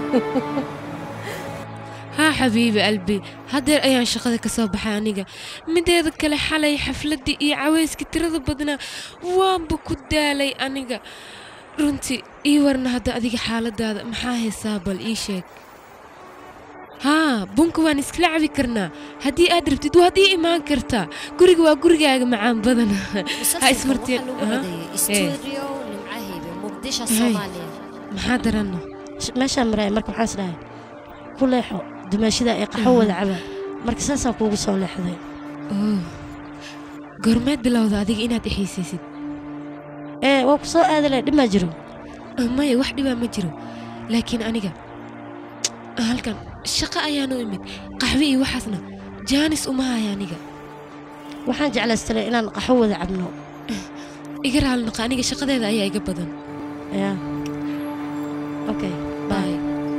haa xabiibi albi haddeer ayaan shaqada ka soo baxay aniga mideeda kale xalay xafladdii iyo cawayskii tirada badnaa waanba ku daalay aniga runtii ii warna hadda adiga xaaladaada maxaa haysaa bal ii sheeg haa bunka waan iskala cabi karnaa haddii aad rabtid waad ii imaan kartaa guriga waa gurigaaga macaan badan ha ismartiin studio nimcahaybe muqdisho Hey. soomaaliya maxaa daranno meeshaan maraaya marka waxaan isdhahay ku leexo dumaashida ay qaxwo wada cabaan marka saasaan kuugu soo leexday Oh. goormeed bilowda adiga inaad i xiisaysid ee waa ku soo aadi lahay dhimaa jiro Ah, maya wax dhibaa ma jiro laakiin aniga halkan shaqo ayaanu imid qaxwe iyo waxaasna jaanis uma haya aniga waxaan jeclaystalay inaan qaxwo wada cabno iga raali naqa aniga shaqadeeda ayaa iga badan ya okay bye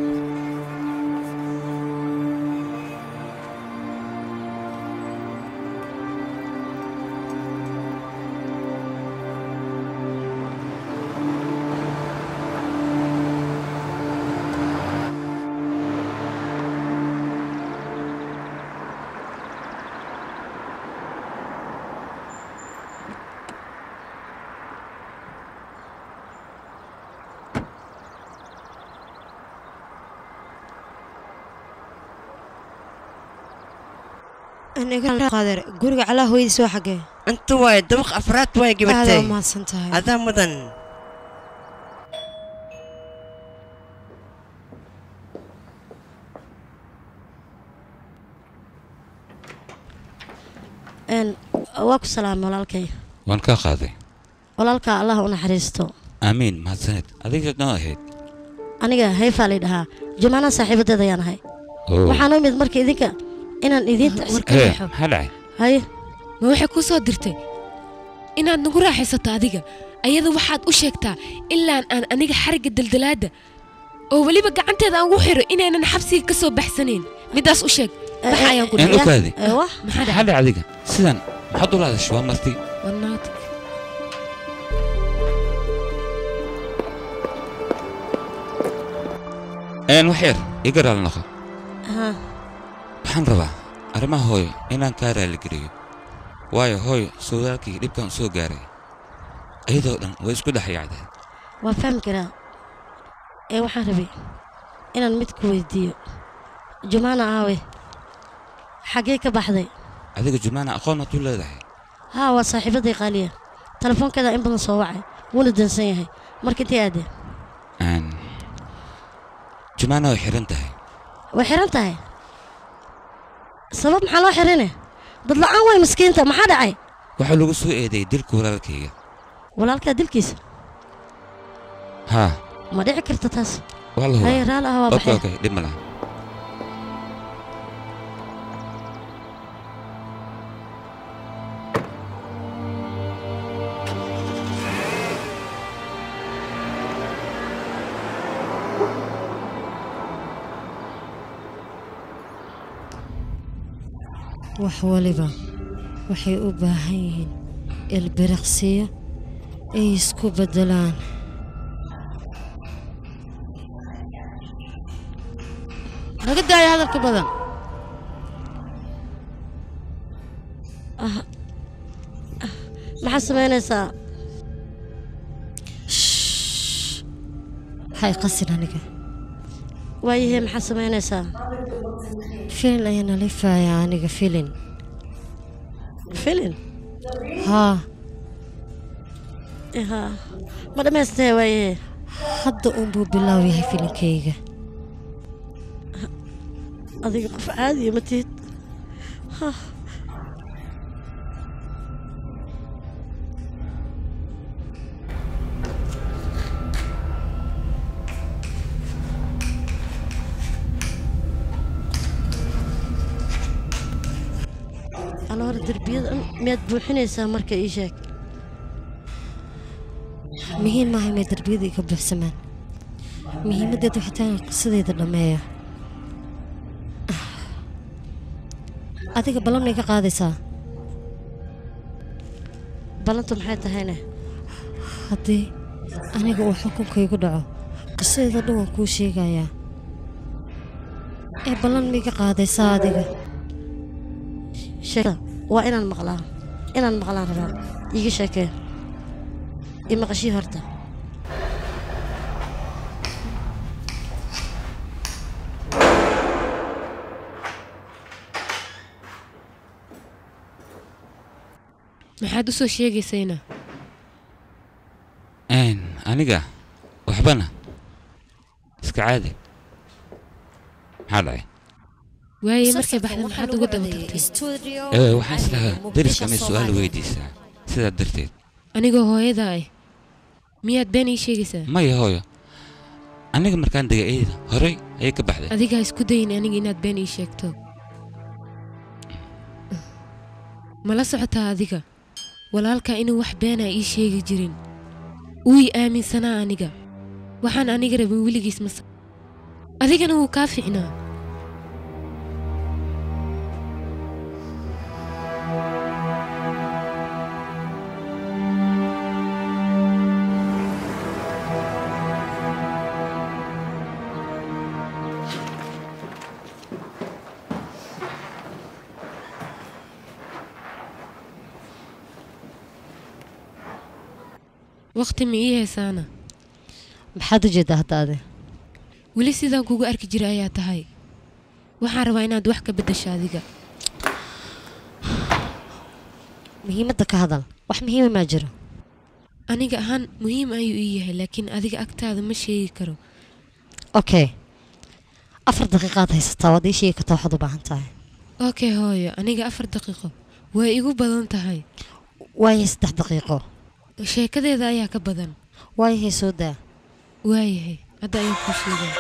qaadeer guriga calaa hooyadiis waa xagee inta waaye dabaq afraad waaye aada gabartay u mahadsan tahay adaa mudan Een, waa ku salaamay walaalkay waan kaa qaaday walaalka allah u naxariisto aamiin mahadsaned adiga noo ahayd aniga hayfaa lay dhahaa jumaanaa saaxiibadeed ayaan ahay Oo. waxaan u imid marka idinka inaan idiinta Hee, maxaa dhacay haye ma waxay kuu soo dirtay inaad nagu raaxaysato adiga ayada waxaad u sheegtaa ilaan aan aniga xarigga daldalaadda oo weliba gacanteeda aan ugu xiro inaynan xabsiga ka soo baxsanayn midaas u sheeg bax ayaan ku een u kaadi wax maxaa maxaa dhacay adiga sidan maxaad ula hadashay waa marti wanaati een wax yar iga raali noqo haa waxaan rabaa arrimaha hooyo inaan kaa raaligeliyo waayo hooyo sowdaalkii dhibkan u soo gaaray iyadoo dhan way isku dhex yaacdeen waa fahmi karaa ee waxaan rabay inaan mid ku weydiiyo jumaana aawe xaggee ka baxday adiga jumaana aqoon maad u leedahay haa waa saaxiibaday qaaliya telefoonkeeda in badan soo wacay wuuna dansan yahay marka intay aadee een jumaana way xiran tahay way xiran tahay sabab maxaa loo xirine dad la'aan way miskiinta maxaa dhacay waxaa lagu soo eedeeyey dilka walaalkayga walaalkaa dilkiisa haa ma dhici karta taas waa la haye hubaa raali ah waa okay baxay okay dhib ma laha wax waliba waxay u baahan yihiin ilbiriqsiyo ay isku beddelaan naga daaya hadalka badan Ah, ah, maxaad samaynaysaa hay qasin aniga waayahee maxaad samaynaysaa filin ayaan alifaaya aniga filin filin haa haa ma dhammaystee waayahee hadda unbuu bilaaw yahay filinkayga adiga qof caadiya ma tihid Hah. aloora derbiyada miyaad buuxinaysaa marka ii sheeg muhiim maaha inay darbiyada iga buuxsamaan muhiimaddeed waxay tahay inaan qisadayda dhammeeyo adiga ballan iga qaadaysaa ballantu maxay tahayne haddii aniga uu xukunka igu dhaco qisadayda dhan waan kuu sheegayaa ee ballan miiga qaadaysaa adiga sheekada waa inaan maqlaa inaan maqlaan rabaa iiga sheekee i maqashii horta maxaad u soo sheegaysayna Een, aniga waxbana iska caadi maxaa dhacay waaye markay baxda maxaad uga daba tagtay studio ee waxaan islahaa Muqdisho, deriska may su-aal Soomaaliya. weydiisaa sidaa darteed anigoo hooyada ah miyaad been ii sheegaysaa maya hooyo aniga markaan degay eeda horey ayay ka baxday adiga ha isku dayin aniga inaad been ii sheegto mala socotaa adiga walaalkaa inuu wax beenaa ii sheegi jirin wuu ii aaminsanaa aniga waxaan aniga rabin weligiis masa adigana wuu kaa fiicnaa waqti ma ii haysaana maxaad u jeedaa hadda adi weli sidaan kugu arki jira ayaa tahay waxaan rabaa inaad wax ka beddesho adiga muhiimadda ka hadal wax muhiima maa jiro aniga ahaan muhiim ayuu ii yahay laakiin adiga agtaada ma sheegi karo okay afar daqiiqaad haysataa waad ii sheegi kartaa waxaad u baahan tahay okay hooyo aniga afar daqiiqo way igu badan tahay waayahay saddex daqiiqo sheekadeeda ayaa ka badan waayahay soo daa waayahay hadda ayaan kuu sheegaa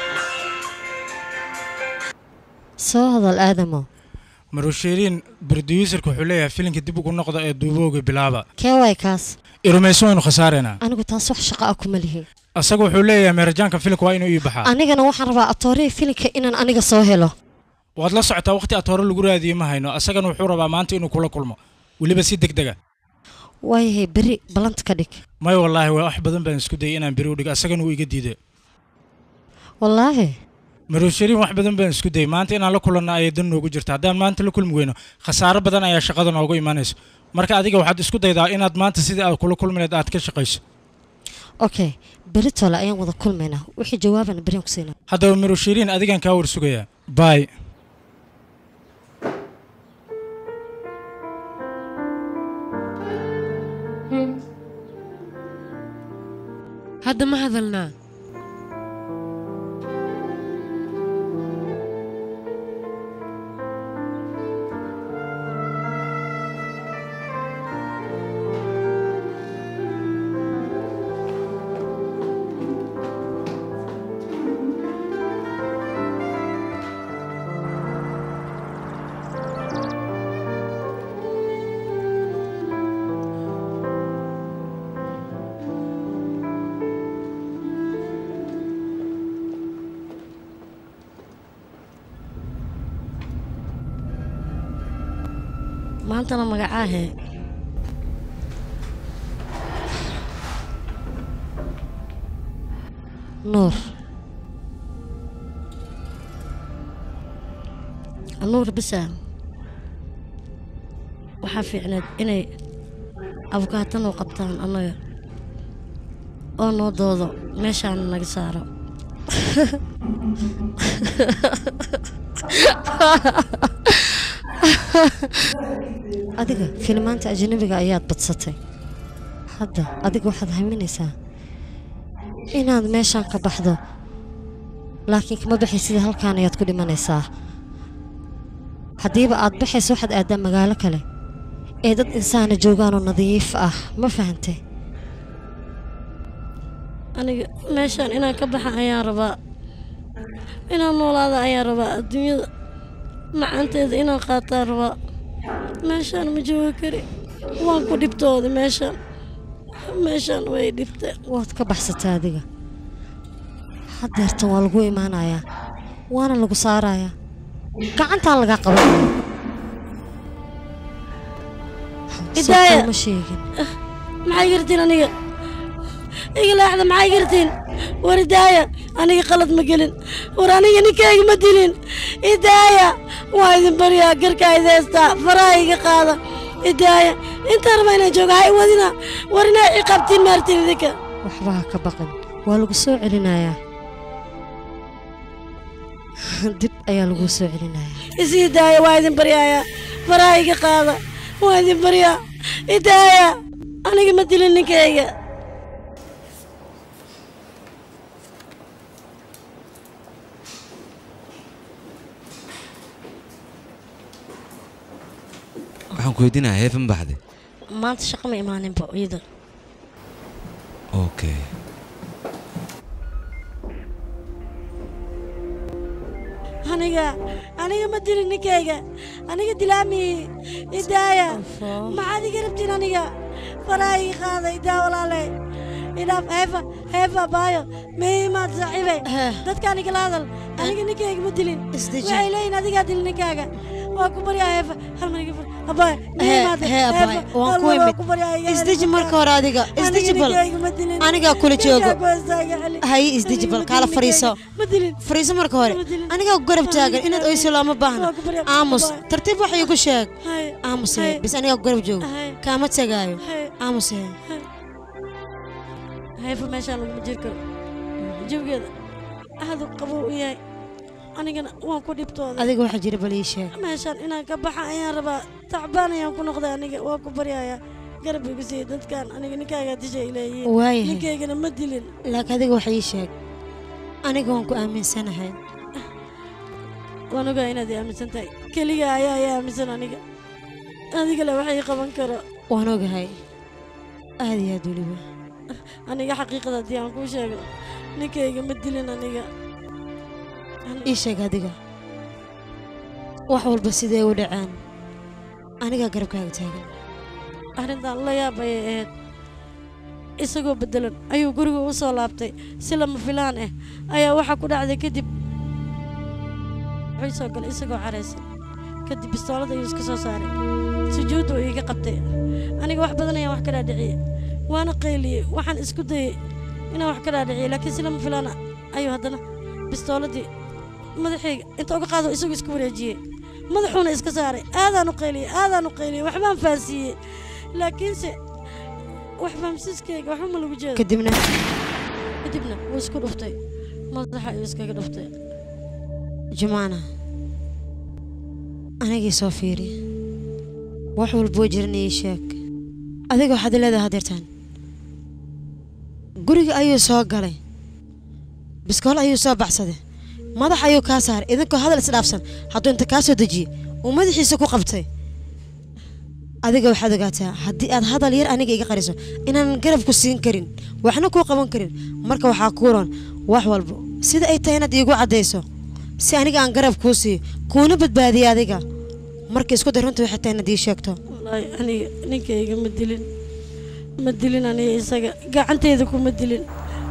soo hadal aadamo marushiiriin brodyuuserka wuxuu leeyahay filimka dib ugu noqda ee duubooga bilaaba kee waay kaas irumayso waynu khasaareynaa anigu taas wax shaqo ah kuma lihi asaga wuxuu leeyahay meerajaanka filimka waa inuu ii baxaa anigana waxaan rabaa atoorihii filimka inaan aniga soo helo waad la socotaa waqti aad hore lagu raadiye ma hayno asagana wuxuu rabaa maanta inuu kula kulmo weliba si deg dega waayahay beri ballanta ka dhig may wallaahi waa wax badan baan isku dayay inaan beri u dhigo asagana wuu iga diiday wallaahi marushiiriin wax badan baan isku dayay maanta inaan la kulanno ayay dan noogu jirta haddaan maanta la kulmi weyno khasaaro badan ayaa shaqada noogu imanayso marka adiga waxaad isku daydaa inaad maanta sidii aad kula kulmineed aad ka shaqayso okay beri tole ayaan wada kulmaynaa wixii jawaabana beriaan ku siinaa haddaba marushiiriin adigaan kaa warsugayaa baay hadda ma hadalnaa maantana magacaahe nuur nuur bisa waxaa fiicneed inay abukaatan u qabtaan annaga oo noo doodo meeshaana naga saaro adiga filimaanta ajnabiga ayaad badsatay hadda adiga waxaad haminaysaa inaad meeshaan ka baxdo laakiin kama baxay sida halkaan ayaad ku dhimanaysaa haddiiba aad baxayso waxaad aadaa magaalo kale ee dad insaana joogaanoo nadiif ah ma fahantay aniga meeshaan inaan ka baxa ayaan rabaa inaan noolaada ayaan rabaa adduunyada macaanteeda inaan qaataan rabaa meeshaan ma joogi kari waan ku dhibtooda meeshaan meeshaan way dhibteen waad ka baxsatay adiga haddeertan waa lagu imaanayaa waana lagu saarayaa gacantaan lagaa qabanaya Hidaaya. ma sheegin maxay gartiin aniga iga laaxda maxay gartiin waridaaya aniga qalad ma gelin war aniga ninkayga ma dilin idaaya waa idin baryaa garkaa ideystaa faraha iga qaada idaaya intaan raba inaan jooga ha i wadina war inaa ciqaabtiin maartin idinka waxba ha ka baqan waa lagu soo celinayaa dib ayaa lagu soo celinayaa isii daaya waa idin baryaaya faraha iga qaada waa idin baryaa idaaya aniga ma dilin ninkayga waxaan ku weydiinayaa heefa ma baxday maanta shaqo ma imaaninba iyada okay aniga aniga ma dilin ninkayga aniga dilaami idaaya maxaad iga rabtiin aniga faraha ii qaada idaa walaale idhaaf heefa heefa baayo mehimaad saaxiibe dadkaan igala hadal aniga ninkayga ma dilin waxay leeyihin adigaa dilin ninkaaga waa ku baryaa heefa hal mar iga fur abaayo mehimaad hee abaay waan ku imid isdeji marka hore adiga isdeji bal anigaa kula joogo hay isdeji bal kaala fariiso fariiso marka hore anigaa ku garab taagan inaad oyso looma baahna aamus tartiib wax iigu sheeg aamus hee bis anigaa ku garab joogo kaama tegaayo aamus hee heefa meeshaan laguma jiri karo jawigeeda aad u qabow u yahay anigana waan ku dhibtooda adiga waxaa jira bal ii sheeg meeshaan inaan ka baxa ayaan rabaa tacbaan ayaan ku noqday aniga waa ku baryayaa garab igu siiya dadkan aniga ninkaagaa dishay leeyihiin Waayahay. ninkaygana ma dilin laakiin adiga wax ii sheeg aniga waan ku aaminsanahay waan ogaa inaad i aaminsan tahay keliga ayaa i aaminsan aniga adiga le wax ii qaban karo waan ogahay aad iyo aad weliba aniga xaqiiqada haddii aan kuu sheego ninkayga ma dilin aniga ii sheeg adiga wax walba sidee u dhaceen anigaa garabkaaga taagan arrintan la yaab ayay ahayd isagoo beddelan ayuu guriga u soo laabtay si lama filaan ah ayaa waxaa ku dhacday kadib wuxuu soo galay isagoo caraysan kadib bistoolada ayuu iska soo saaray sujuudda uu iiga qabtay aniga wax badan ayaan wax ka dhaadhiciyey waana qayliyey waxaan isku dayey inaan wax ka dhaadhiciyey laakiin si lama filaan ah ayuu haddana bistooladii madaxayga inta uga qaado isagoo iska wareejiyey madaxuuna iska saaray aadaan u qayliyey aadaan u qayliyey waxbaan fahansiiyey laakiinse wax fahamsiiskayga waxba ma lagu jeedo kadibna kadibna wuu isku dhuftay madaxa ayuu iskaga dhuftay jumaana anigii soo fiiri wax walboo jiran ii sheeg adiga waxaad leedahay hadeertaan guriga ayuu soo galay biskool ayuu soo baxsaday madax ayuu kaa saaray idinkoo hadal isdhaafsan hadduu inta kaa soo dejiye uu madaxiisa ku qabtay adiga waxaad ogaataa haddii aad hadal yar aniga iga qariso inaanan garab ku siin karin waxna kuu qaban karin marka waxaa kuu roon wax walba sida ay tahay inaad iigu caddayso si aniga aan garab kuu siiyo kuuna badbaadiya adiga marka isku day runta waxay tahay inaad ii sheegto wallaahi aniga ninkayga ma dilin ma dilin aniga isaga gacanteyda kuma dilin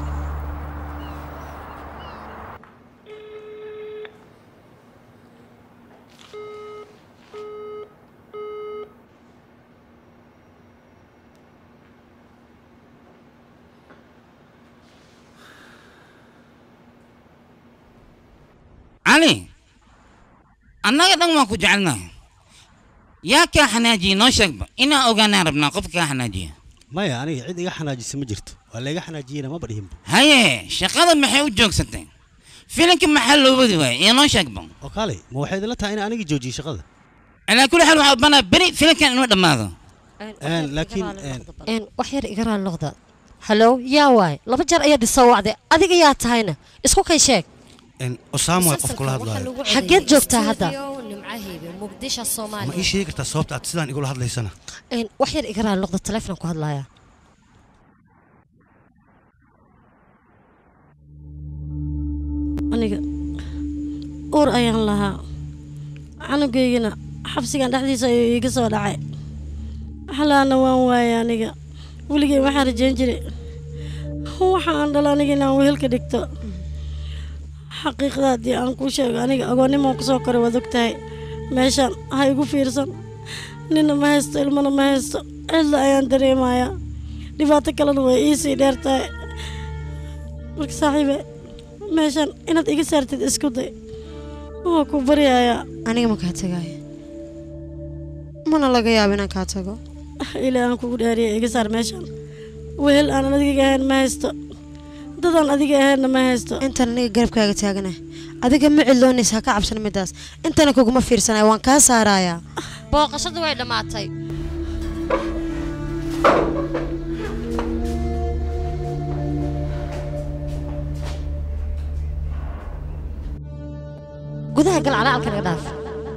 cali annaga dhan waan ku jecelnahay yaa kaa xanaajiye noo sheegba inaan ogaanaan rabnaa qofka kaa xanaajiya maya aniga cid iga xanaajisa ma jirto waa layga xanaajiyena maba dhihinba haye shaqada maxay u joogsatay filinka maxaa loo wadi waayay iyo noo sheegba oo kaalay ma waxay idinla tahay in aniga joojiyo shaqada calaa kulli xaal waxaa banaa beri filinkan inuu dhammaado laakiin een wax yar iga raali noqda hallow yaa waay laba jeer ayaad isoo wacday adiga yaa tahayna isku kay sheeg osaamo waa qof kula hadlaayo xaggeed joogtaa hadda nimcahaybe muqdisho ma ii soomaaliya sheegi kartaa sababta aad sidaan igula hadlaysana een wax yar iga raali noqda taleefon ku hadlaaya aniga uur ayaan lahaa canugaygana xabsigan dhexdiisa ayuu iiga soo dhacay xalaana waan waayay aniga weligay waxaan rajayn jiray waxa aan dhalo aniga inaan wehelka dhigto xaqiiqda haddii aan kuu sheego aniga agoonnimaan ku soo koray waad og tahay meeshaan ha igu fiirsan ninna ma haysto ilmana ma haysto cidla ayaan dareemayaa dhibaato kalena way iisii dheer tahay marka saaxiibe meeshan inaad iga saartid isku day waa ku baryayaa aniga ma kaa tagaaya mana laga yaabo inaan kaa tago ilaa aan kugu dhaariya iga saar meeshan wehel aanan adiga ahayn ma haysto dadaan adiga ahaynna ma haysto intaan aniga garabkaaga taagana adiga ma ciloonaysa ha ka cabsan midaas intana kuguma fiirsanaya waan kaa saarayaa booqashadu way dhammaatay gudaha gal calacalka naga dhaaf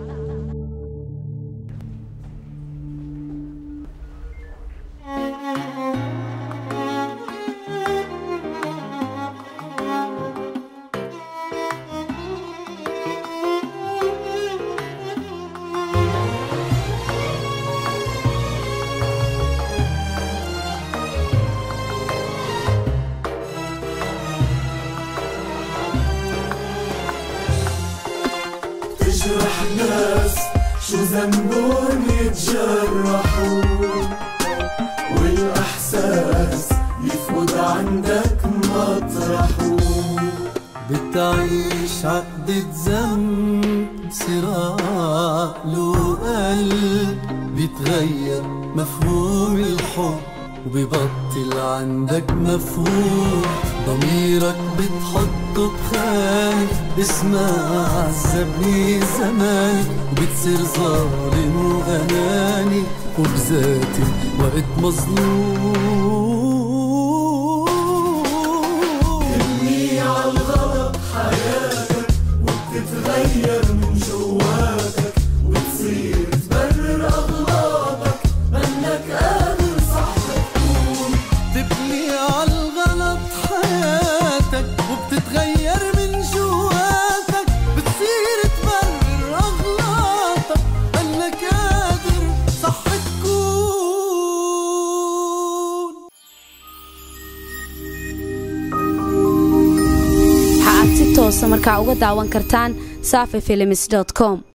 تجرح ناس شو ذنبهم يتجرحوا والإحساس يفقد عندك مطرحه بتعيش عقدة ذنب صراع له قلب بيتغير مفهوم الحب وبيبطل عندك مفهوم ضميرك بتحطه بخانة اسمها عذبني زمان وبتصير ظالم وأناني وبذاتي وقت مظلوم تبني عالغلط حياتك وبتتغير من جواتك وبتصير تبرر أغلاطك منك قادر صح تكون تبني عالغلط حياتك وبتتغير من جواتك بتصير تبرر أغلاطك انك قادر صح تكون waxaad si toosa markaa uga daawan kartaan safi films com